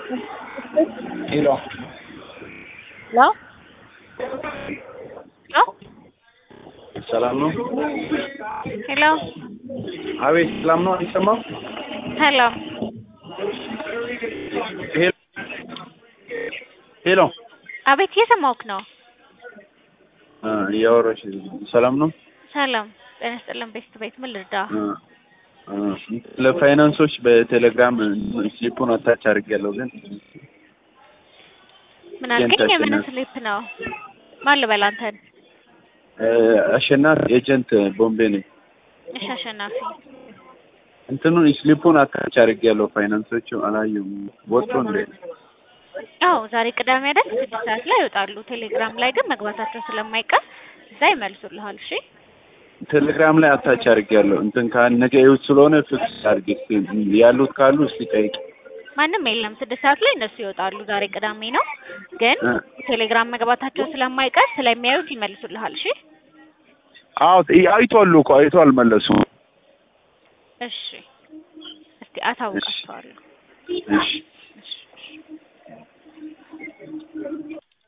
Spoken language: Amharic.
ሄሎ ሄሎ ሄሎ ሰላም ነው? ሄሎ አቤት ሰላም ነው? አይሰማም? ሄሎ ሄሎ ሄሎ አቤት እየሰማሁህ ነው። አ እያወራሽ ሰላም ነው? ሰላም ጤና ይስጥልን። ቤስት ቤት ምን ልርዳ? አ አ ለፋይናንሶች በቴሌግራም ስሊፑን አታች አድርጌያለሁ ግን ምን አልከኝ? ኤጀንት የምን አሸናፊ። ስሊፕ ነው? ማን ልበል አንተን? እ አሸናፊ ኤጀንት ቦምቤ ነኝ። እሺ አሸናፊ እንትኑን ስሊፑን አታች አድርጌያለሁ ፋይናንሶቹ አላየሁም ወጡ እንዴ? አዎ ዛሬ ቅዳሜ አይደል? ስድስት ሰዓት ላይ ይወጣሉ። ቴሌግራም ላይ ግን መግባታቸው ስለማይቀር እዛ ይመልሱልሃል። እሺ ቴሌግራም ላይ አታች አድርጌያለሁ እንትን ከነገ እሑድ ስለሆነ ፍክስ አድርጌ እስኪ ያሉት ካሉ እስኪ ጠይቅ። ማንም የለም። ስድስት ሰዓት ላይ እነሱ ይወጣሉ። ዛሬ ቅዳሜ ነው፣ ግን እ ቴሌግራም መግባታቸው ስለማይቀር ስለሚያዩት ይመልሱልሃል። እሺ አዎ አይቷሉ እኮ አይቶ አልመለሱም። እሺ እስቲ አሳውቃቸዋለሁ። እሺ እሺ